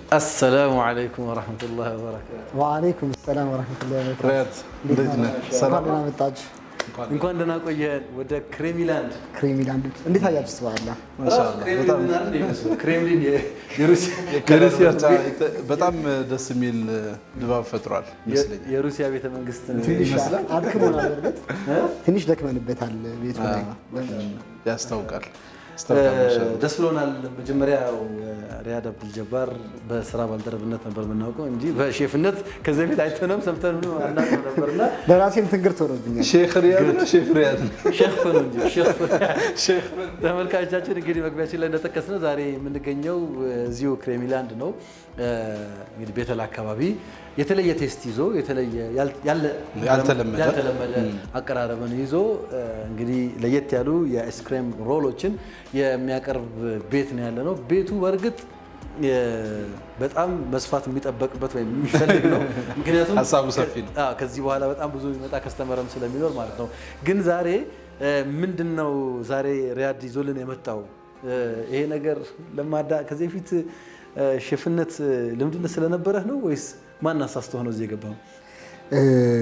አሰላሙ አለይኩም ወረህመቱላሂ ወበረካቱ። ወአለይኩም ሰላም ወረህመቱላሂ ወበረካቱ። ሪያድ እንዴት ነህ? ሰላም እንኳን ደህና መጣችሁ። እንኳን ደህና ቆየን። ወደ ክሬሚላንድ ክሬሚላንድ እንዴት አያችሁ? ስባላ ማሻአላህ በጣም ክሬምሊን የሩሲያ የከለር ምርጫ በጣም ደስ የሚል ድባብ ፈጥሯል ይመስለኛል። የሩሲያ ቤተ መንግስት ትንሽ ይመስላል። አድክሞናል። እርግጥ ትንሽ ደክመንበታል ቤቱ ላይ ያስታውቃል ያስታውቃል። ማሻአላህ። ደስ ብሎናል። መጀመሪያ ያው ሪያድ አብዱልጀባር በስራ ባልደረብነት ነበር የምናውቀው እንጂ በሼፍነት ከዚህ በፊት አይተነውም ሰምተንም አናውቅም ነበርና ለራሴም ትንግርት ሆኖብኛል። ሼክ ሪያድ ነው ሼፍ ሪያድ ነው? ሼፍ ነው እንጂ ሼፍ ተመልካቾቻችን እንግዲህ መግቢያችን ላይ እንደጠቀስነው ዛሬ የምንገኘው እዚሁ ክሬሚላንድ ነው። እንግዲህ ቤተል አካባቢ የተለየ ቴስት ይዞ የተለየ ያል- ያለ- ያልተለመደ ያልተለመደ አቀራረብን ይዞ እንግዲህ ለየት ያሉ የአይስክሬም ሮሎችን የሚያቀርብ ቤት ነው ያለ ነው። ቤቱ በእርግጥ የ- በጣም መስፋት የሚጠበቅበት ወይም የሚፈልግ ነው። ምክንያቱም ሀሳቡ ሰፊ ነው። አዎ፣ ከዚህ በኋላ በጣም ብዙ የሚመጣ ከስተመረም ስለሚኖር ማለት ነው። ግን ዛሬ ምንድን ነው ዛሬ ሪያድ ይዞልን የመጣው ይሄ ነገር ለማዳ ከዚህ በፊት ሼፍነት ልምድነት ስለነበረህ ነው ወይስ ማን አሳስቶህ ነው እዚህ የገባው? እ፣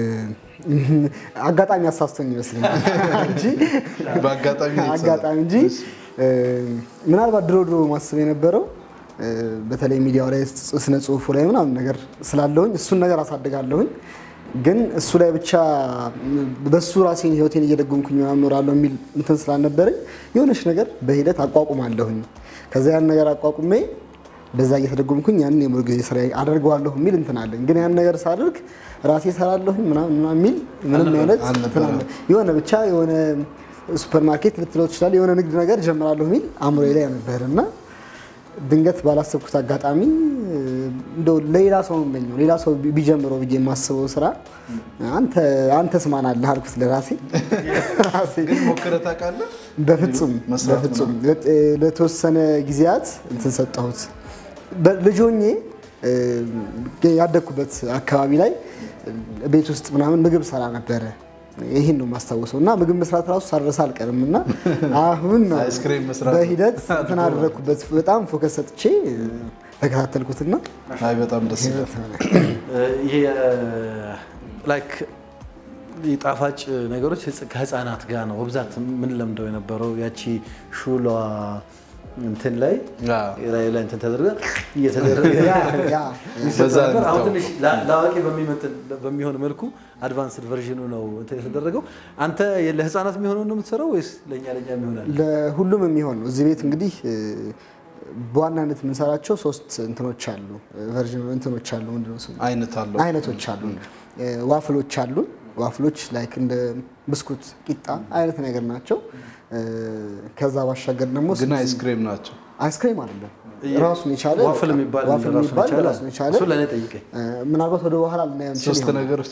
አጋጣሚ አሳስቶኝ ይመስለኛል እንጂ በአጋጣሚ ነው የተሰራው። አጋጣሚ እንጂ እ፣ ምናልባት ድሮ ድሮ ማስብ የነበረው እ፣ በተለይ ሚዲያው ላይ ስነ ጽሁፉ ላይ ምናምን ነገር ስላለሁኝ እሱን ነገር አሳድጋለሁኝ ግን እሱ ላይ ብቻ በሱ ራሴን ህይወቴን እየደጎምኩኝ ምናምን እኖራለሁ የሚል እንትን ስላልነበረኝ የሆነች ነገር በሂደት አቋቁማለሁኝ። ከዛ ያን ነገር አቋቁሜ በዛ እየተደጎምኩኝ ያንን የሙሉ ጊዜ ስራ አደርገዋለሁ የሚል እንትን አለኝ። ግን ያን ነገር ሳደርግ ራሴ እሰራለሁኝ ምናምን ምናምን የሚል ምንም አይነት እንትን አለ የሆነ ብቻ የሆነ ሱፐር ማርኬት ልትለው ትችላለህ የሆነ ንግድ ነገር ጀምራለሁ የሚል አእምሮዬ ላይ ነበር እና ድንገት ባላሰብኩት አጋጣሚ እ፣ እንደው ለሌላ ሰው ነው የምመኘው ሌላ ሰው ቢ- ቢጀምረው ብዬ የማስበው ስራ አንተ አንተስ ማን አለህ አልኩት ለራሴ ራሴ ግን ሞክረህ ታውቃለህ? በፍጹም መስራት በፍጹም ለ- ለተወሰነ ጊዜያት እንትን ሰጠሁት። በ- ልጅ ሆኜ እ፣ ያደግኩበት አካባቢ ላይ እ፣ ቤት ውስጥ ምናምን ምግብ ሰራ ነበረ። ይህን ነው የማስታውሰው እና ምግብ መስራት ራሱ ሳልረሳ አልቀርም እና አሁን ነው አይስክሬም መስራት በሂደት እንትን አደረግኩበት። በጣም ፎከስ ሰጥቼ እ፣ ተከታተልኩትና አይ በጣም ደስ ይላል። ይሄ ላይክ ጣፋጭ ነገሮች ህጽ- ከህፃናት ጋር ነው በብዛት ምን ለምደው የነበረው ያቺ ሹሏ እንትን ላይ አዎ። ላይ ላይ እንትን ተደርገ እየተደረገ ያ ያ ይሰጥ በዛ ነበር። አሁን ነው ትንሽ ላ- ለአዋቂ በሚመጥን በሚሆን መልኩ አድቫንስድ ቨርዥኑ ነው እንትን የተደረገው። አንተ ለህፃናት የሚሆነው ነው የምትሰራው ወይስ ለእኛ ለእኛ የሚሆናል? ለሁሉም የሚሆን ነው። እዚህ ቤት እንግዲህ እ፣ በዋናነት የምንሰራቸው ሶስት እንትኖች አሉ ቨርዥን እንትኖች አሉ ምንድን ነው ስሙ? አይነት አለው። አይነቶች አሉን። እ፣ ዋፍሎች አሉን። ዋፍሎች ላይክ እንደ ብስኩት ቂጣ አይነት ነገር ናቸው። እ፣ ከዛ ባሻገር ደግሞ ግን አይስክሬም ናቸው። አይስክሬም አይደለም ራሱን የቻለ ዋፍል የሚባል ዋፍል ራሱን የሚባል የቻለ ራሱን የቻለ እሱን ለእኔ ጠይቀኝ። እ፣ ምናልባት ወደ በኋላ ልናየው እንችል ሶስት ይሆናል። ነገሮች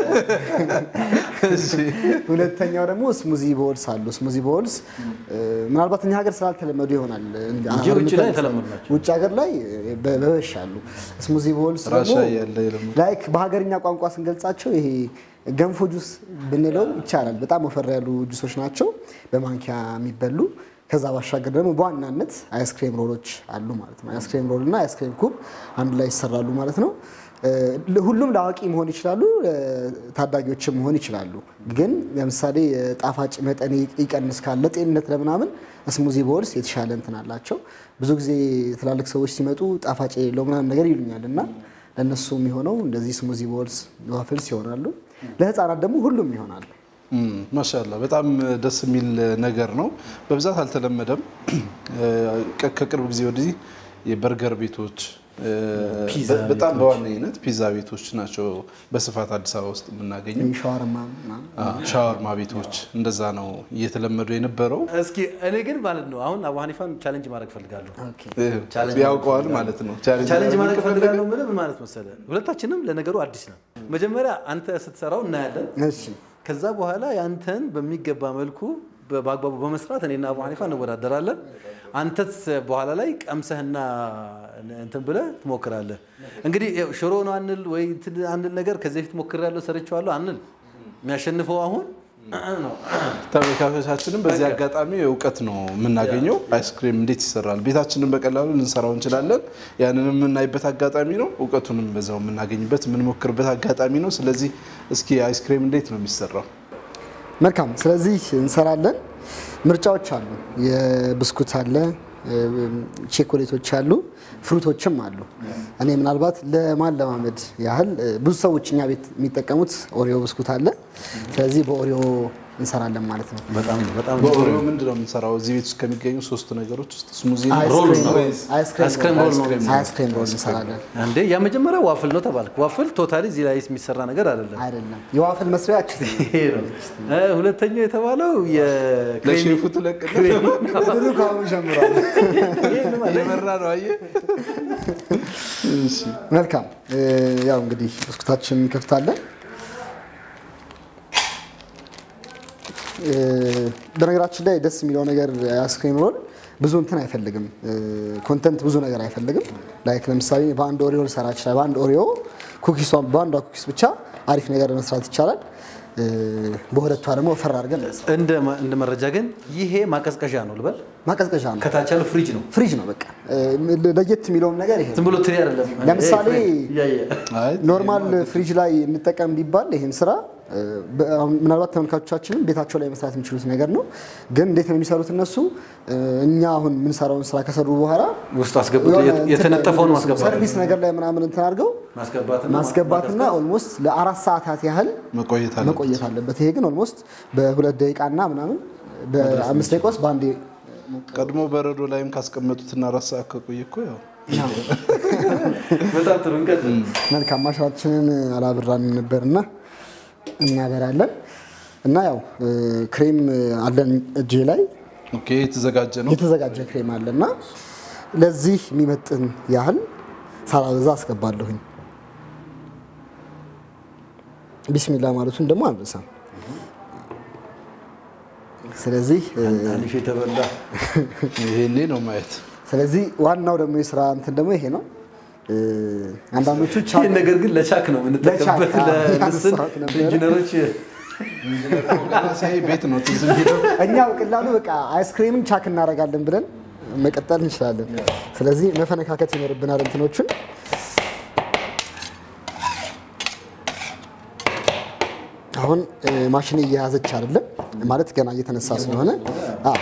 እሺ። ሁለተኛው ደግሞ ስሙዚ ቦልስ አሉ። ስሙዚ ቦልስ እ፣ ምናልባት እኛ ሀገር ስላልተለመዱ ይሆናል እንጂ እንጂ ውጭ ላይ የተለመዱ ናቸው። ውጭ ሀገር ላይ በ- በበሽ አሉ። ስሙዚ ቦልስ ራሻ ደግሞ ያለ የለም። ላይክ በሀገርኛ ቋንቋ ስንገልጻቸው ይሄ ገንፎ ጁስ ብንለው ይቻላል። በጣም ወፈር ያሉ ጁሶች ናቸው በማንኪያ የሚበሉ። ከዛ ባሻገር ደግሞ በዋናነት አይስክሬም ሮሎች አሉ ማለት ነው። አይስክሬም ሮል እና አይስክሬም ኩብ አንድ ላይ ይሰራሉ ማለት ነው። እ፣ ሁሉም ለአዋቂ መሆን ይችላሉ፣ ታዳጊዎችም መሆን ይችላሉ። ግን ለምሳሌ ጣፋጭ መጠን ይቀንስ ካለ ጤንነት ለምናምን ስሙዚ ቦልስ የተሻለ እንትን አላቸው። ብዙ ጊዜ ትላልቅ ሰዎች ሲመጡ ጣፋጭ የሌለው ምናምን ነገር ይሉኛል እና ለእነሱ የሚሆነው እንደዚህ ስሙዚ ቦልስ ዋፍልስ ይሆናሉ። ለህፃናት ደግሞ ሁሉም ይሆናሉ። እም፣ ማሻአላህ በጣም ደስ የሚል ነገር ነው። በብዛት አልተለመደም። ከ- ከቅርብ ጊዜ ወዲህ የበርገር ቤቶች እ፣ ፒዛ በ- በጣም በዋነኝነት ፒዛ ቤቶች ናቸው በስፋት አዲስ አበባ ውስጥ የምናገኘው። ሻወርማ ምናምን አ፣ ሻወርማ ቤቶች እንደዛ ነው እየተለመዱ የነበረው። እስኪ እኔ ግን ማለት ነው አሁን አቡ ሀኒፋን ቻሌንጅ ማድረግ ፈልጋለሁ። እ፣ ቻሌንጅ ያውቀዋል ማለት ነው። ቻሌንጅ ማድረግ ፈልጋለሁ። ምን ምን ማለት መሰለ፣ ሁለታችንም ለነገሩ አዲስ ነው። መጀመሪያ አንተ ስትሰራው እናያለን። እሺ ከዛ በኋላ ያንተን በሚገባ መልኩ በ- በአግባቡ በመስራት እኔና አቡ ሀኒፋ እንወዳደራለን። አንተስ በኋላ ላይ ቀምሰህና እንትን ብለህ ትሞክራለህ። እንግዲህ ያው ሽሮ ነው አንል ወይ እንትን አንል ነገር ከዚህ በፊት ሞክሬያለሁ ሰርቼዋለሁ አንል። የሚያሸንፈው አሁን ነው። ተመልካቾቻችንም በዚህ አጋጣሚ እውቀት ነው የምናገኘው። አይስክሬም እንዴት ይሰራል ቤታችንን በቀላሉ ልንሰራው እንችላለን። ያንንም የምናይበት አጋጣሚ ነው። እውቀቱንም በዛው የምናገኝበት የምንሞክርበት አጋጣሚ ነው። ስለዚህ እስኪ አይስክሬም እንዴት ነው የሚሰራው? መልካም። ስለዚህ እንሰራለን። ምርጫዎች አሉ። የብስኩት አለ፣ ቼኮሌቶች አሉ፣ ፍሩቶችም አሉ። እኔ ምናልባት ለማለማመድ ያህል ብዙ ሰዎች እኛ ቤት የሚጠቀሙት ኦሪዮ ብስኩት አለ። ስለዚህ በኦሪዮ እንሰራለን ማለት ነው። በጣም በጣም በኦሪዮ ምንድን ነው የምንሰራው? እዚህ ቤት ውስጥ ከሚገኙ ሶስት ነገሮች ውስጥ ስሙዚ ነው። ሮል አይስክሬም ነው። ሮል- አይስክሬም አይስክሬም ሮል ሮል ነው። አይስክሬም ሮል እንሰራለን። እንዴ ያ መጀመሪያው ዋፍል ነው ተባልክ። ዋፍል ቶታሊ እዚህ ላይ የሚሰራ ነገር አይደለም። አይደለም የዋፍል መስሪያችን ይሄ ነው። እ ሁለተኛው የተባለው የክሬሚ ለሼፉ ትለቅና ድሩ ከአሁኑ ጀምሯል። እየመራ ነው። አየህ? እሺ መልካም እ፣ ያው እንግዲህ ብስኩታችን እንከፍታለን። እ፣ በነገራችን ላይ ደስ የሚለው ነገር አይስክሬም ሮል ብዙ እንትን አይፈልግም፣ ኮንተንት ብዙ ነገር አይፈልግም። ላይክ ለምሳሌ በአንድ ኦሪዮ ልሰራ ይችላል። በአንድ ኦሪዮ ኩኪሷን በአንዷ ኩኪስ ብቻ አሪፍ ነገር መስራት ይቻላል። እ፣ በሁለቷ ደግሞ ወፈር አድርገን እንሰራ- እንደ ማ- እንደ መረጃ ግን ይሄ ማቀዝቀዣ ነው ልበል። ማቀዝቀዣ ነው፣ ከታች ያለው ፍሪጅ ነው። ፍሪጅ ነው። በቃ እ፣ ለየት የሚለውም ነገር ይሄ ነው። ዝም ብሎ ትሪ አይደለም። ለምሳሌ ይሄ ፍሪጅ እያየ አይ ኖርማል ፍሪጅ ላይ እንጠቀም ቢባል ይህን ስራ እ፣ በ- አሁን ምናልባት ተመልካቾቻችንም ቤታቸው ላይ መስራት የሚችሉት ነገር ነው። ግን እንዴት ነው የሚሰሩት እነሱ? እ፣ እኛ አሁን የምንሰራውን ስራ ከሰሩ በኋላ ውስጥ አስገብቶ የሆነ የት- የተነጠፈውን እንትን ማስገባት ሰርቪስ ነገር ላይ ምናምን እንትን አድርገው ማስገባትና ማስገባትና ኦልሞስት ለአራት ሰዓታት ያህል መቆየት አለ። መቆየት አለበት። ይሄ ግን ኦልሞስት በሁለት ደቂቃና ምናምን በአምስት ደቂቃ ውስጥ በአንዴ ቀድሞ በረዶ ላይም ካስቀመጡትና አራት ሰዓት ከቆየ እኮ ያው በጣም ጥሩ እንቀጥል። መልካም ማሽናችንን አላብራንም ነበርና እናበራለን እና ያው እ፣ ክሬም አለን እጄ ላይ ኦኬ የተዘጋጀ ነው። የተዘጋጀ ክሬም አለ እና ለዚህ የሚመጥን ያህል ሳላበዛ አስገባለሁኝ። ቢስሚላ ማለቱን ደግሞ አንረሳም። ስለዚህ እ፣ አሊፍ የተበላ ይሄኔ ነው ማየት ስለዚህ ዋናው ደግሞ የስራ እንትን ደግሞ ይሄ ነው። እ፣ አንዳንዶቹ ቻ ይህን ነገር ግን ለቻክ ነው የምንጠቀምበት። ለቻክ፣ አዎ፣ ለምስል ያነሳሁት ነበረ። ኢንጂነሮች ሲያይ ቤት ነው ትዝ የሚለው። እኛ በቀላሉ በቃ አይስክሬምን ቻክ እናደርጋለን ብለን መቀጠል እንችላለን። ስለዚህ መፈነካከት ይኖርብናል እንትኖቹን አሁን እ፣ ማሽን እየያዘች አይደለም ማለት ገና እየተነሳ ስለሆነ አዎ፣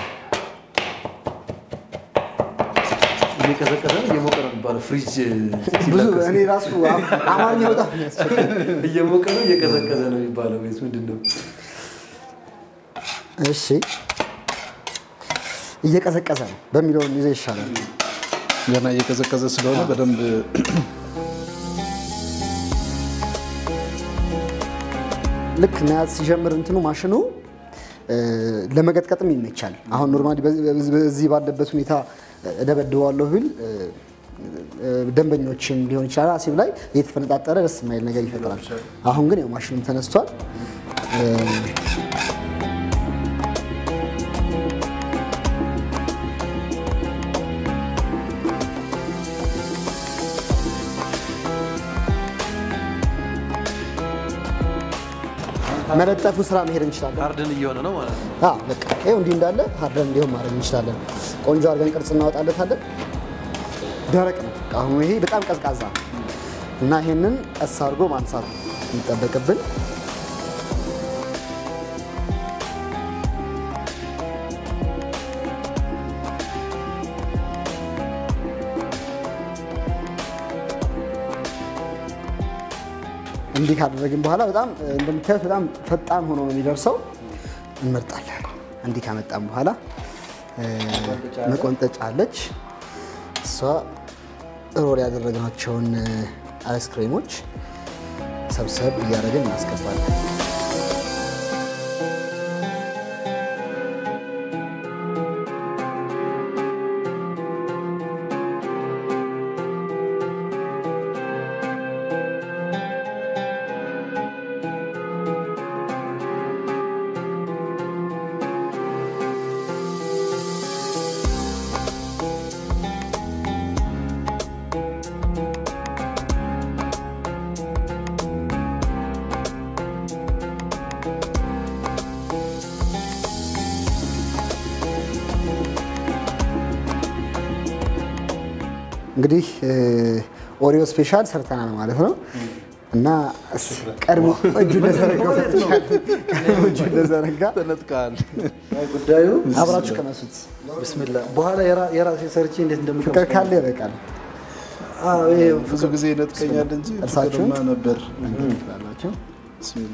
እየቀዘቀዘ ነው እየሞቀ ነው የሚባለው። ፍሪጅ ብዙ እኔ ራሱ አም- አማርኛ በጣም የሚያስቸግር እየሞቀ ነው እየቀዘቀዘ ነው የሚባለው ወይስ ምንድን ነው? እሺ እየቀዘቀዘ ነው በሚለውን ይዘ ይሻላል። ገና እየቀዘቀዘ ስለሆነ በደንብ ልክ መያዝ ሲጀምር እንትኑ ማሽኑ እ፣ ለመቀጥቀጥም ይመቻል። አሁን ኖርማሊ በዚህ- በዚህ በዚህ ባለበት ሁኔታ እደበድበዋለሁ ብል እ፣ እ፣ ደንበኞችም ሊሆን ይችላል አሲብ ላይ እየተፈነጣጠረ ደስ የማይል ነገር ይፈጥራል። አሁን ግን ያው ማሽኑም ተነስቷል። እ፣ መለጠፉ ስራ መሄድ እንችላለን። ሃርድን እየሆነ ነው ማለት ነው። አዎ በቃ ይኸው እንዲህ እንዳለ ሀርደን እንዲሆን ማድረግ እንችላለን። ቆንጆ አድርገን ቅርጽ እናወጣለታለን። ደረቅ ነው አሁን ይሄ በጣም ቀዝቃዛ ነው እና ይሄንን ቀስ አድርጎ ማንሳት ነው የሚጠበቅብን። እንዲህ ካደረግን በኋላ በጣም እንደምታዩት በጣም ፈጣን ሆኖ ነው የሚደርሰው። እንመርጣለን። እንዲህ ካመጣን በኋላ እ፣ መቆንጠጫ አለች። እሷ ሮል ያደረግናቸውን እ፣ አይስክሬሞች ሰብሰብ እያደረግን እናስገባለን። እንግዲህ ኦሪዮ ስፔሻል ሰርተናል ማለት ነው እና ቀድሞ እጁ እንደዘረጋ ቀድሞ እጁ እንደዘረጋ ተነጥቀሃል። ጉዳዩ አብራችሁ ቀመሱት። ብስሚላ በኋላ የራ- የራሴ ሰርቼ እንዴት እንደምቀምስ ፍቅር ካለ ይበቃል። አዎ፣ ይሄ ብዙ ጊዜ ይነጥቀኛል እንጂ እርሳችሁን? ፍቅርማ ነበር። ትላላችሁ። ብስሚላ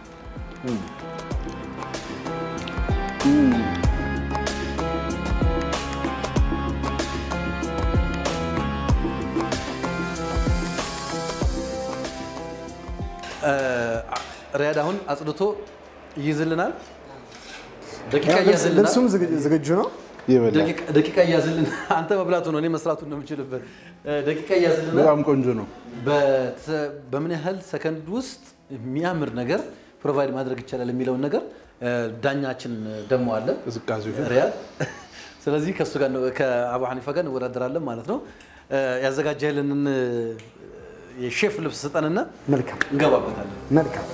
ሪያድ አሁን አጽድቶ ይይዝልናል። ደቂቃ ያው ልብስ- ይያዝልናል። ልብሱም ዝግ- ዝግጁ ነው። ይበላል። ደቂቃ- ደቂቃ ይያዝልን። አንተ መብላቱ ነው እኔ መስራቱ ነው የምችልበት። ደቂቃ ይያዝልናል። በጣም ቆንጆ ነው። በተ- በምን ያህል ሰከንድ ውስጥ የሚያምር ነገር ፕሮቫይድ ማድረግ ይቻላል የሚለውን ነገር እ፣ ዳኛችን ደግሞ አለ ቅዝቃዜው ሪያድ። ስለዚህ ከእሱ ጋር ነው- ከአቡ ሐኒፋ ጋር እንወዳደራለን ማለት ነው። እ፣ ያዘጋጀህልንን እ፣ የሼፍ ልብስ ስጠንና መልካም እንገባበታለን። መልካም።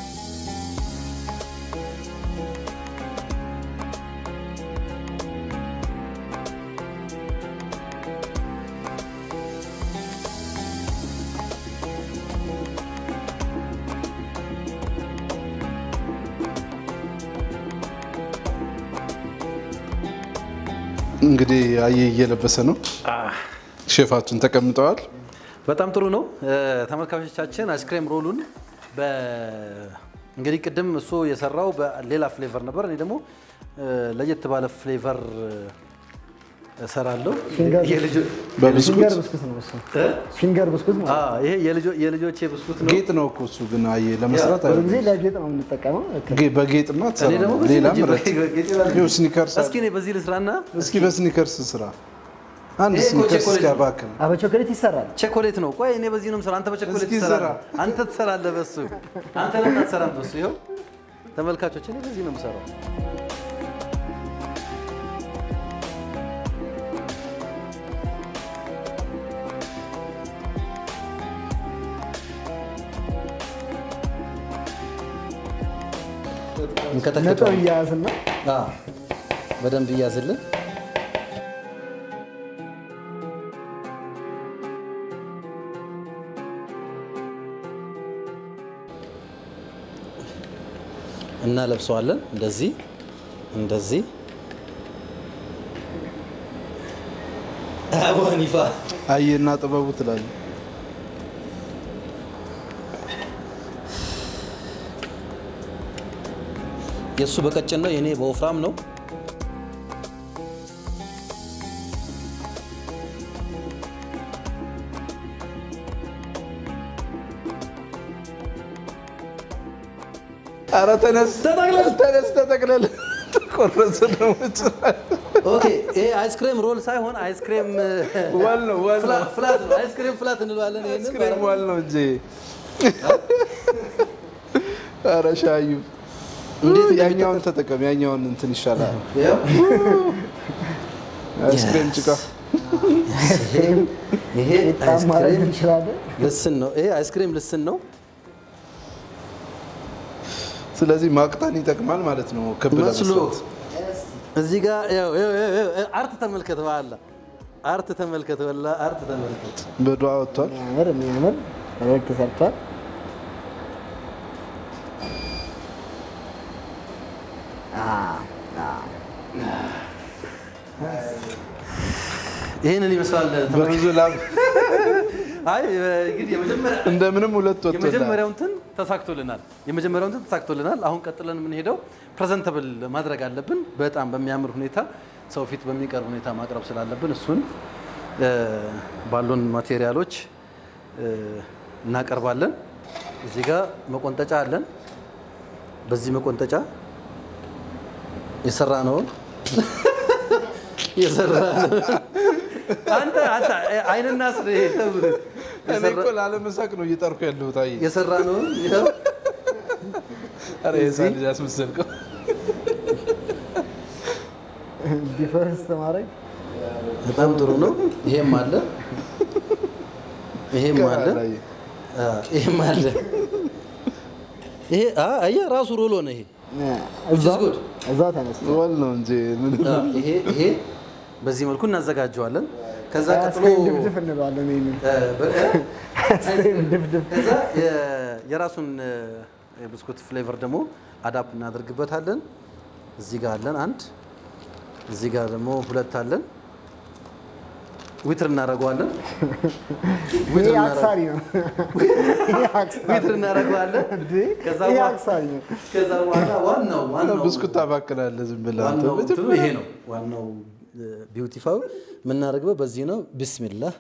እንግዲህ አየ እየለበሰ ነው። ሼፋችን ተቀምጠዋል። በጣም ጥሩ ነው እ፣ ተመልካቾቻችን። አይስክሬም ሮሉን በ- እንግዲህ ቅድም እሱ የሰራው በሌላ ፍሌቨር ነበር። እኔ ደግሞ እ፣ ለየት ባለ ፍሌቨር እሰራለሁ። ፊንገር- የልጆ- በብስኩት ፊንገር ብስኩት ነው እሱ። እ? ፊንገር ብስኩት ማለት ነው። አዎ፣ ይሄ የልጆ- የልጆቼ ብስኩት ነው። ጌጥ ነው እኮ እሱ ግን አየ ለመስራት ብዙ አይሆንም። ጊዜ ለጌጥ ነው የምንጠቀመው። ጌ- በጌጥማ እኔ ትሰራ ደግሞ ነው። በዚህ ሌላ ልጅ- ምረት ጌጤ ባለ- ይኸው ስኒከርስ አለ። እስኪ እኔ በዚህ ልስራና እስኪ በስኒከርስ ስራ አንድ ይሄ እኮ ስኒከርስ ቸኮሌት እስኪ ነው። አባክን። አ በቾኮሌት ይሰራል። ቸኮሌት ነው። ቆይ እኔ በዚህ ነው የምሰራው። አንተ በቸኮሌት እስኪ ትሰራለህ። ስራ። አንተ ትሰራለህ በሱ። አንተ ለምን አትሰራም በሱ? ይኸው ተመልካቾች፣ እኔ በዚህ ነው የምሰራው። ነጥብ እንከተክተዋለን። እያያዝና አዎ፣ በደንብ እያዝልን። እናለብሰዋለን። እንደዚህ እንደዚህ። አቡ ሐኒፋ አየና ጥበቡ ትላለህ። የእሱ በቀጭን ነው፣ የኔ በወፍራም ነው። ኧረ ተነስ ተጠቅለል፣ ተነስ ተጠቅለል። ተቆረሰ ደግሞ ጭራሽ። ኦኬ፣ ይሄ አይስክሬም ሮል ሳይሆን አይስክሬም ዋል ነው ዋል ነው ፍላ- ፍላት ነው። አይስክሬም ፍላት እንለዋለን። ይሄንን አይስክሬም ዋል ነው እንጂ። ኧረ ሻዩ እንዴት ያኛውን ተጠቀም፣ ያኛውን እንትን ይሻላል። ይኸው አይስክሬም ጭቃ ይሄ ጣም ማድረግ አይስክሬም እንችላለን። ልስን ነው። ይሄ አይስክሬም ልስን ነው። ስለዚህ ማቅጠን ይጠቅማል ማለት ነው። ክብ መስሎ ለመስራት እዚህ ጋር ይኸው፣ ይኸው፣ ይኸው፣ ይኸው፣ አርት ተመልከት፣ በኋላ አርት ተመልከት፣ ወላ አርት ተመልከት። በዱዓ ወጥቷል። የሚያምር የሚያምር ፈገግ ተሰርቷል። ይህንን ይመስላል። ተመልከት። በብዙ ላብ አይ እንግዲህ የመጀመሪያ እንደምንም ሁለት ወጥቶላል። የመጀመሪያው እንትን ተሳክቶልናል። የመጀመሪያው እንትን ተሳክቶልናል። አሁን ቀጥለን የምንሄደው ፕሬዘንተብል ማድረግ አለብን። በጣም በሚያምር ሁኔታ ሰው ፊት በሚቀርብ ሁኔታ ማቅረብ ስላለብን እሱን እ፣ ባሉን ማቴሪያሎች እ፣ እናቀርባለን። እዚህ ጋር መቆንጠጫ አለን። በዚህ መቆንጠጫ የሰራ ነውን የሰራ ነው። አንተ አንተ አይንና ስር እኔ እኮ ላለመሳቅ ነው እየጠርኩ ያለሁት። አየህ፣ የሰራ ነውን ይኸው ኧረ የህፃን ልጅ አስመሰልከው። ዲፈረንስ ማድረግ በጣም ጥሩ ነው። ይሄም አለ ይሄም አለ አላየ። አ፣ ይሄም አለ። ይሄ አ አየህ ራሱ ሮሎ ነው ይሄ እዛው good. እዛው ተነስቶ ወል ነው እንጂ ምን አ፣ ይሄ ይሄ በዚህ መልኩ እናዘጋጀዋለን። ከዛ ቀጥሎ አይስክሬም ድፍድፍ እንለዋለን ይሄንን። እ፣ በ- እ? አይስክሬም ድፍድፍ ከዛ የ- የራሱን እ፣ የብስኩት ፍሌቨር ደግሞ አዳፕ እናደርግበታለን። እዚህ ጋር አለን አንድ፣ እዚህ ጋር ደግሞ ሁለት አለን። ዊትር እናደርገዋለን። ይሄ ዊትር አክሳሪ ነው። ይሄ አክሳሪ ዊትር እናደርገዋለን። እንዴ! ከዛ ይሄ በኋላ- አክሳሪ ነው። ከዛ በኋላ ዋናው ዋናው ብስኩት ታባክላለህ ዝም ብለህ አንተ። ዋናው እንትኑ ይሄ ነው። ዋናው ቢዩቲፋው የምናደርገው በዚህ ነው። ቢስሚላህ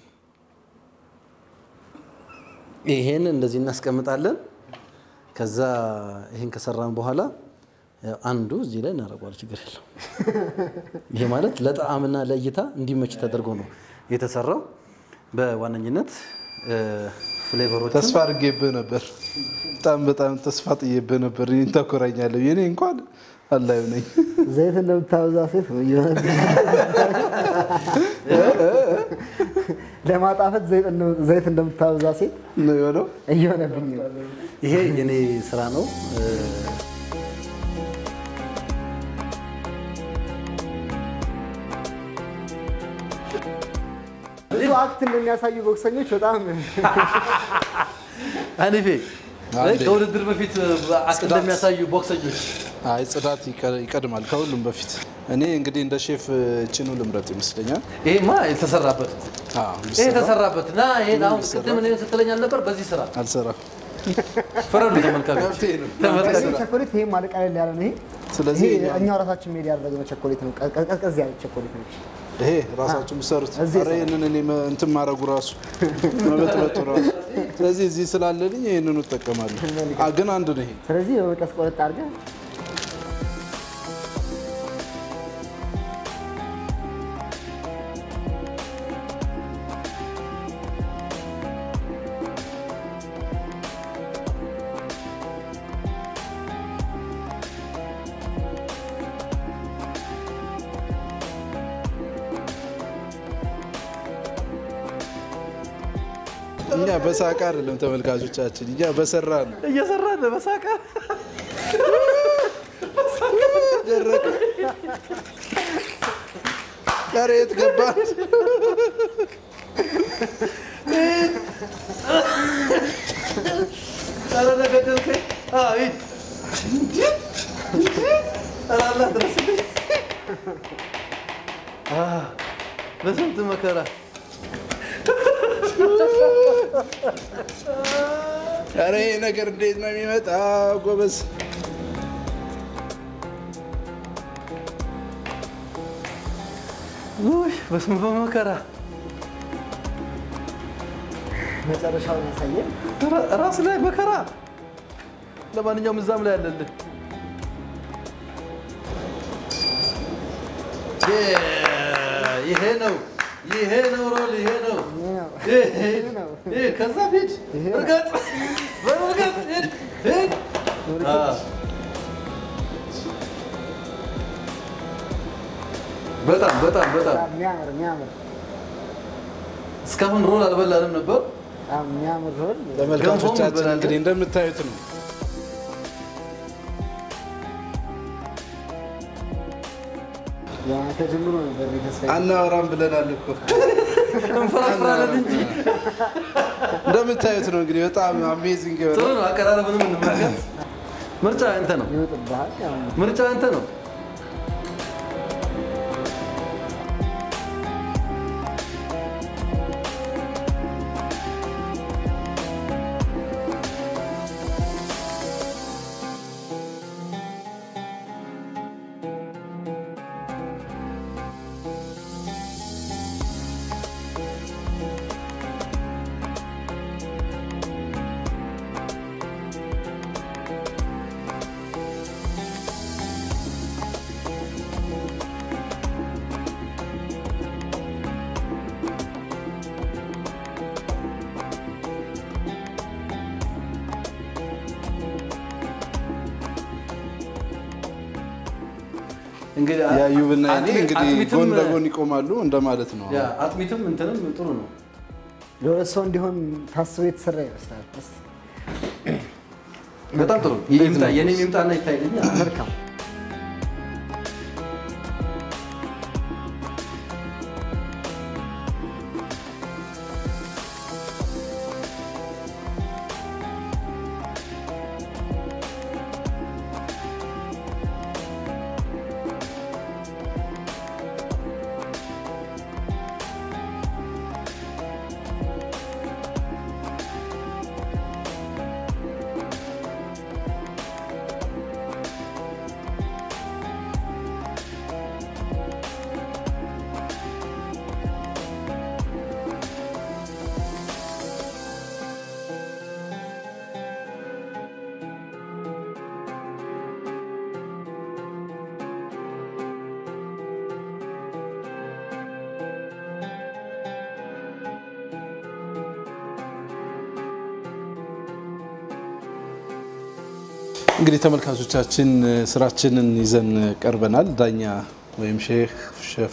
ይሄን እንደዚህ እናስቀምጣለን። ከዛ ይሄን ከሰራን በኋላ ያው አንዱ እዚህ ላይ እናደርገዋል። ችግር የለው። ይሄ ማለት ለጣዕምና ለእይታ እንዲመች ተደርጎ ነው የተሰራው። በዋነኝነት ፍሌቨሮች ተስፋ አድርጌብህ ነበር። በጣም በጣም ተስፋ ጥዬብህ ነበር። እኔን ታኮራኛለህ። የኔ እንኳን አላዩ ነኝ። ዘይት እንደምታበዛ ሴት ነው እየሆነ ለማጣፈጥ ዘይት እንደ- ዘይት እንደምታበዛ ሴት ነው የሆነው። እየሆነብኝ ነው። ይሄ የኔ ስራ ነው። ብዙ አክት እንደሚያሳዩ ቦክሰኞች በጣም አኒፌ አንዴ። ከውድድር በፊት አክ እንደሚያሳዩ ቦክሰኞች አይ ጽዳት ይቀ- ይቀድማል ከሁሉም በፊት። እኔ እንግዲህ እንደ ሼፍ ችኑ ልምረጥ ይመስለኛል። ይሄማ የተሰራበት አዎ፣ ይሄ ቢሰራ የተሰራበት እና ይሄን አሁን ቅድም እኔ ስትለኝ አልነበር? በዚህ ስራ አልሰራም። ፈረዱ ተመልካቾች መብቴ ነው። ተመልካቾች ይሄ ቸኮሌት ይሄ ማለት ቀለል ያለ ነው። ይሄ ስለዚህ ይሄ እኛ- እኛው ራሳችን ሜድ ያደረግነው ቸኮሌት ነው። ቀ- ቀዝቀዝ ያለ ቸኮሌት ነች። ይሄ ራሳችሁ የምትሰሩት እዚህ ኧረ ይህንን እኔ መ- እንትን ማድረጉ ራሱ መበጥበጡ ራሱ። ስለዚህ እዚህ ስላለልኝ ይህንኑ እጠቀማለሁ። አ፣ ግን አንድ ነው ይሄ ስለዚህ በመቀስ ቆረጥ አድርገህ እኛ በሳቅ አይደለም ተመልካቾቻችን፣ እኛ በሰራ ነው። እየሰራ ነው በሳቃ ደረቀ። ኧረ የት ገባ? ኧረ ነገደልከኝ። አዎ ሂድ እንዴ! እንዴ! ኧረ አላህ ድረስልኝ። አ፣ በስንት መከራ ኧረ ይሄ ነገር እንዴት ነው የሚመጣ? ጎበዝ ውይ፣ በስመ በመከራ መጨረሻውን ያሳየን። ራ- ራስ ላይ መከራ። ለማንኛውም እዛም ላይ አለልህ። የ- ይሄ ነው ይሄ ነው ሮል ይሄ ነው ይሄ ነው። ይሄ ነው። ይሄ ከዛ ሂድ ይሄ ነው። እርገጥ በእርገጥ ሂድ ሂድ አ። በጣም በጣም በጣም በጣም የሚያምር የሚያምር እስካሁን ሮል አልበላንም ነበር። በጣም የሚያምር ሮል ተመልካቾቻችን እንበላለን። እንግዲህ እንደምታዩት ነው። ተጀምሮ ነበር እኔ ተስፋ አናወራም ብለናል እኮ እንፈራፍራለን እንጂ እንደምታዩት ነው እንግዲህ በጣም አሜዚንግ ጥሩ የሆነ ነው። አቀራረብንም እንመልከት። ምርጫ አንተ ነው። ይወጥብሃል። ያው ምርጫ አንተ ነው። እንግዲህ ያዩብና እኔ አጥሚ- እንግዲህ አጥሚትም- ጎን ለጎን ይቆማሉ እንደማለት ነው። ያ አጥሚትም እንትንም ጥሩ ነው። ለሁለት ሰው እንዲሆን ታስቦ የተሰራ ይመስላል። እስኪ በጣም ጥሩ ይምጣ። የኔ ይምጣና ይታይልኝ። መልካም እንግዲህ ተመልካቾቻችን ስራችንን ይዘን ቀርበናል። ዳኛ ወይም ሼህ ሸፍ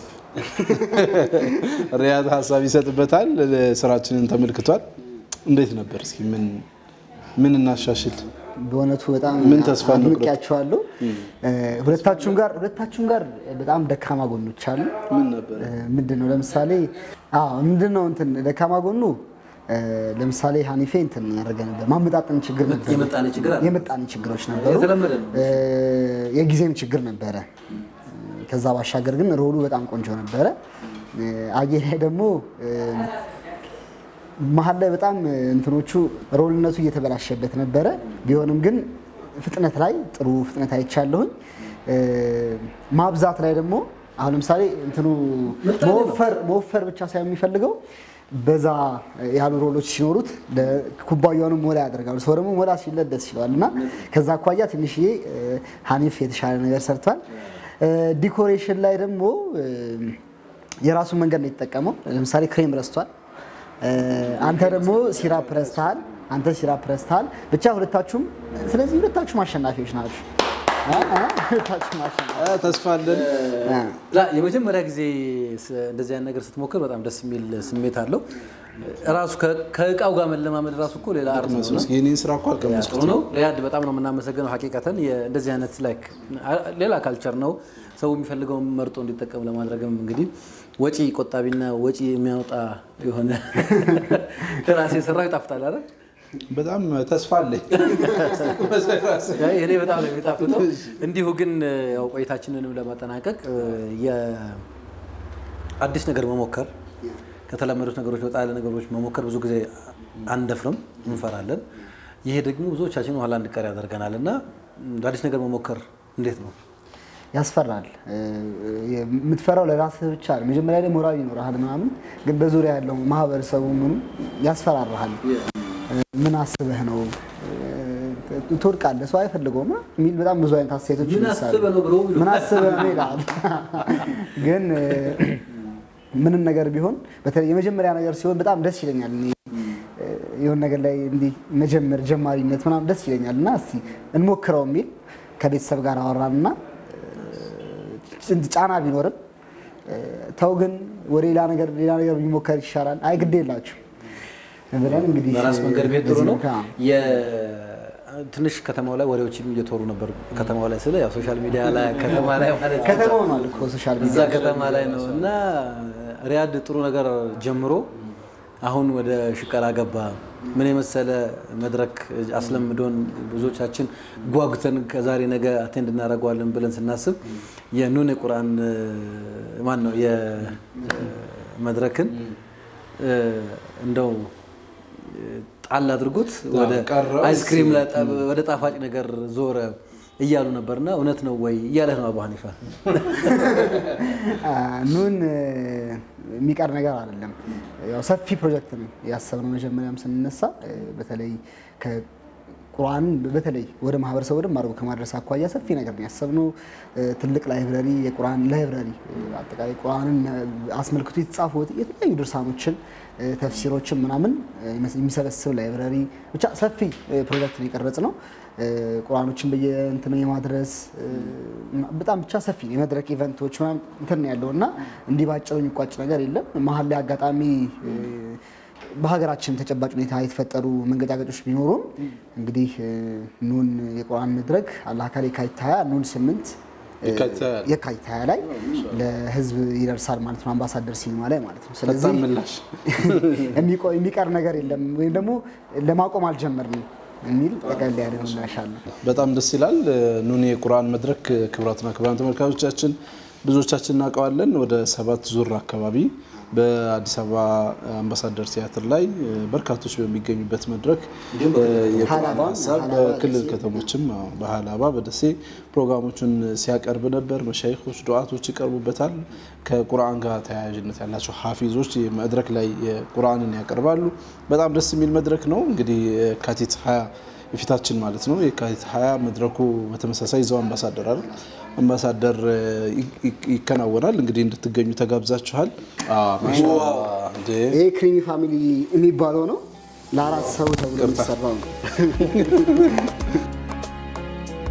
ሪያድ ሀሳብ ይሰጥበታል። ስራችንን ተመልክቷል። እንዴት ነበር? እስኪ ምን ምን እናሻሽል? በእውነቱ በጣም ምን ተስፋ እንቁረጥ? አድንቄያቸዋለሁ። ሁለታችሁም ጋር ሁለታችሁም ጋር በጣም ደካማ ጎኖች አሉ። ምን ነበር? ምንድን ነው ለምሳሌ አዎ ምንድን ነው እንትን ደካማ ጎኑ እ፣ ለምሳሌ ሀኒፌ እንትን ያደረገ ነበር ማመጣጠን ችግር ነበር የምጣኔ ችግር አለ። የምጣኔ ችግሮች ነበሩ የተለመደ ነው። እ፣ የጊዜም ችግር ነበረ ከዛ ባሻገር ግን ሮሉ በጣም ቆንጆ ነበረ እ፣ አጌ ላይ ደግሞ እ፣ መሀል ላይ በጣም እንትኖቹ ሮልነቱ እየተበላሸበት ነበረ ቢሆንም ግን ፍጥነት ላይ ጥሩ ፍጥነት አይቻለሁኝ እ፣ ማብዛት ላይ ደግሞ አሁን ለምሳሌ እንትኑ መወፈር መወፈር ብቻ ሳይሆን የሚፈልገው በዛ ያሉ ሮሎች ሲኖሩት ኩባያውንም ሞላ ያደርጋሉ። ሰው ደግሞ ሞላ ሲለት ደስ ይለዋል እና ከዛ አኳያ ትንሽዬ እ፣ ሀኒፍ የተሻለ ነገር ሰርቷል። እ፣ ዲኮሬሽን ላይ ደግሞ እ፣ የራሱን መንገድ ነው የተጠቀመው። ለምሳሌ ክሬም ረስቷል። እ፣ አንተ ደግሞ ሲራፕ ረስተሃል። አንተ ሲራፕ ረስተሃል። ብቻ ሁለታችሁም ስለዚህ ሁለታችሁም አሸናፊዎች ናችሁ። እ፣ እ፣ ሁለታችሁም አሸናፊ ተስፋ አለን። ላ የመጀመሪያ ጊዜ ስ- እንደዚህ አይነት ነገር ስትሞክር በጣም ደስ የሚል ስሜት አለው። ራሱ ከ- ከእቃው ጋር መለማመድ ራሱ እኮ ሌላ አርት ነው። እና የኔን ስራ እኮ አልቀመስኩት። ጥሩ ነው። ሪያድ በጣም ነው የምናመሰግነው። ሀቂቀተን የ- እንደዚህ አይነት ላይክ ሌላ ካልቸር ነው። ሰው የሚፈልገውን መርጦ እንዲጠቀም ለማድረግም እንግዲህ ወጪ ቆጣቢና ወጪ የሚያወጣ የሆነ ራሴ የሰራው ይጣፍጣል አይደል? በጣም ተስፋ አለኝ። አይ፣ እኔ በጣም ነው የሚጣፍጠው። እንዲሁ ግን ያው ቆይታችንንም ለማጠናቀቅ የአዲስ ነገር መሞከር ከተለመዱት ነገሮች ወጣ ያለ ነገሮች መሞከር ብዙ ጊዜ አንደፍርም፣ እንፈራለን። ይሄ ደግሞ ብዙዎቻችን ኋላ እንድቀር ያደርገናል እና አዲስ ነገር መሞከር እንዴት ነው? ያስፈራል። እ፣ የምትፈራው ለራስህ ብቻ ነው። መጀመሪያ ላይ ሞራል ይኖርሃል ምናምን፣ ግን በዙሪያ ያለው ማህበረሰቡ ምኑ ያስፈራራሃል። እ፣ ምን አስበህ ነው እ፣ ትወድቃለህ፣ ሰው አይፈልገውም የሚል በጣም ብዙ አይነት አስተያየቶች ምን ይነሳሉ። አስበህ ነው ብሎ ይሉ። ምን አስበህ ነው ይላል። ግን እ፣ ምንም ነገር ቢሆን በተለይ የመጀመሪያ ነገር ሲሆን በጣም ደስ ይለኛል። እኔ እ፣ የሆነ ነገር ላይ እንዲህ መጀመር ጀማሪነት ምናምን ደስ ይለኛል እና እስቲ እንሞክረው የሚል ከቤተሰብ ጋር አወራንና ስንት ጫና ቢኖርም እ፣ ተው ግን ወደ ሌላ ነገር ሌላ ነገር ቢሞከር ይሻላል። አይ ግድ የላችሁ ብለን እንግዲህ በራስ መንገድ ቤት ጥሩ በዚህ ነው። መልክ፣ አዎ። የ- ትንሽ ከተማው ላይ ወሬዎችም እየተወሩ ነበር። ከተማው ላይ ስለ ያው ሶሻል ሚዲያ ላይ ከተማ ላይ ማለት ነው። ከተማው ነው እኮ ሶሻል እዛ ሚዲያ ከተማ ላይ ነው እና ሪያድ ጥሩ ነገር ጀምሮ አሁን ወደ ሽቀላ ገባ። ምን የመሰለ መድረክ አስለምዶን ብዙዎቻችን ጓጉተን ከዛሬ ነገ አቴንድ እናደርገዋለን ብለን ስናስብ የኑን የቁርአን ማን ነው የመድረክን እንደው ጣል አድርጎት ወደ ቀረ። አይስክሪም ላይ ጠ- ወደ ጣፋጭ ነገር ዞረ እያሉ ነበርና እውነት ነው ወይ እያለህ ነው አቡ ሀኒፋ? ኑን የሚቀር ነገር አይደለም። ያው ሰፊ ፕሮጀክት ነው ያሰብነው። መጀመሪያም ስንነሳ እ፣ በተለይ ከቁርአን በተለይ ወደ ማህበረሰቡ ወደ አድርጎ ከማድረስ አኳያ ሰፊ ነገር ነው ያሰብነው። እ፣ ትልቅ ላይብረሪ፣ የቁርአን ላይብረሪ እ፣ አጠቃላይ ቁርአንን እ፣ አስመልክቶ የተጻፉ የተለያዩ ድርሳኖችን እ፣ ተፍሲሮችን ምናምን እ፣ የሚሰበስብ ላይብረሪ ብቻ ሰፊ እ፣ ፕሮጀክት ነው የቀረጽ ነው። እ፣ ቁርአኖችን በየእንትኑ የማድረስ እ፣ በጣም ብቻ ሰፊ ነው። የመድረክ ኢቨንቶች ምናምን እንትን ነው ያለው እና እንዲህ ባጭሩ የሚቋጭ ነገር የለም። መሀል ላይ አጋጣሚ እ፣ በሀገራችን ተጨባጭ ሁኔታ የተፈጠሩ መንገጫገጮች ቢኖሩም እንግዲህ እ፣ ኑን የቁርአን መድረክ አላህ ካሌ የካቲት ሀያ ኑን ስምንት እ፣ የካቲት ሀያ ላይ። የካቲት ሀያ ላይ ለህዝብ ይደርሳል ማለት ነው። አምባሳደር ሲኒማ ላይ ማለት ነው። ስለዚህ ፈጣን ምላሽ የሚቆ- የሚቀር ነገር የለም ወይም ደግሞ ለማቆም አልጀመርንም የሚል ጠቀል ያለ ምላሽ አለ። በጣም ደስ ይላል። ኑን የቁርአን መድረክ ክቡራትና ክቡራን ተመልካቾቻችን ብዙዎቻችን እናውቀዋለን። ወደ ሰባት ዙር አካባቢ በአዲስ አበባ አምባሳደር ቲያትር ላይ በርካቶች በሚገኙበት መድረክ የቁርአን ሀላባ፣ ሀሳብ ሀላባ በክልል ከተሞችም አዎ፣ በሀላባ በደሴ ፕሮግራሞቹን ሲያቀርብ ነበር። መሻይኮች ዱዓቶች ይቀርቡበታል። ከቁርአን ጋር ተያያዥነት ያላቸው ሀፊዞች መድረክ ላይ ቁርአንን ያቀርባሉ። በጣም ደስ የሚል መድረክ ነው። እንግዲህ የካቲት 20 የፊታችን ማለት ነው የካቲት 20 መድረኩ በተመሳሳይ እዛው አምባሳደር አይደል አምባሳደር ይ- ይ- ይከናወናል። እንግዲህ እንድትገኙ ተጋብዛችኋል። አዎ፣ ማሻአላህ እንዴ ይሄ ክሪሚ ፋሚሊ የሚባለው ነው። ለአራት ሰው ተብሎ የሚሰራው ነው።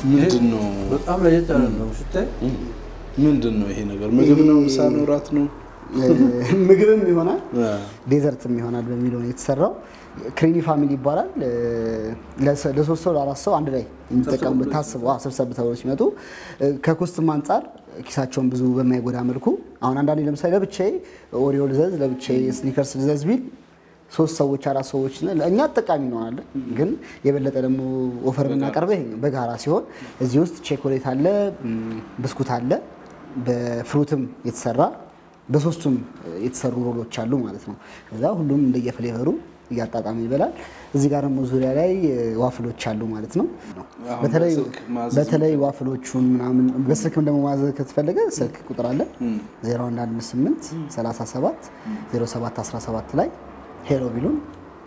ምንድን ነው በጣም ለየት ያለ ነው ስታይ ምንድን ነው ይሄ ነገር? ምግብ ነው? ምሳ ነው? እራት ነው? ምግብም ይሆናል አ፣ ዴዘርትም ይሆናል በሚለው ነው የተሰራው። ክሪሚ ፋሚሊ ይባላል። ለሰ- ለሶስት ሰው ለአራት ሰው አንድ ላይ የሚጠቀሙበት ታስበው አዎ፣ ሰብሰብ ተብሎ ሲመጡ እ፣ ከኮስትም አንጻር ኪሳቸውን ብዙ በማይጎዳ መልኩ አሁን አንዳንዴ ለምሳሌ ለብቻዬ ኦሪዮ ልዘዝ ለብቻዬ ስኒከርስ ልዘዝ ቢል ሶስት ሰዎች አራት ሰዎች ነን፣ እኛ ተጠቃሚ እንሆናለን። ግን የበለጠ ደግሞ ኦፈር የምናቀርበው ይሄ ነው። በጋራ ሲሆን እዚህ ውስጥ ቼኮሌት አለ፣ ም፣ ብስኩት አለ፣ በፍሩትም የተሰራ በሶስቱም የተሰሩ ሮሎች አሉ ማለት ነው። ከዛ ሁሉም እንደየፍሌቨሩ እያጣጣመ ይበላል። እዚህ ጋር ደግሞ ዙሪያ ላይ እ፣ ዋፍሎች አሉ ማለት ነው። አሁን በተለይ በስልክ ማዘዝ በተለይ ዋፍሎቹን ምናምን በስልክም ደግሞ ማዘዝ ከተፈለገ ስልክ ቁጥር አለ 0118 37 07 17 ላይ ሄሎ ቢሉን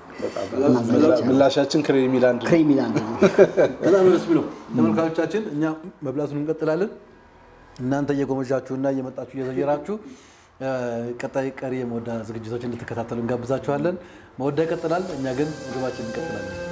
ምላሻችን ክሬሚ ላንድ ነው። ክሬም ይላል ነው። በጣም ደስ የሚለው ተመልካቾቻችን፣ እኛ መብላቱን እንቀጥላለን። እናንተ እየጎመዣችሁና እየመጣችሁ እየዘየራችሁ እ፣ ቀጣይ ቀሪ የመወዳ ዝግጅቶች እንድትከታተሉ እንጋብዛችኋለን። መወዳ ይቀጥላል፣ እኛ ግን ምግባችን እንቀጥላለን።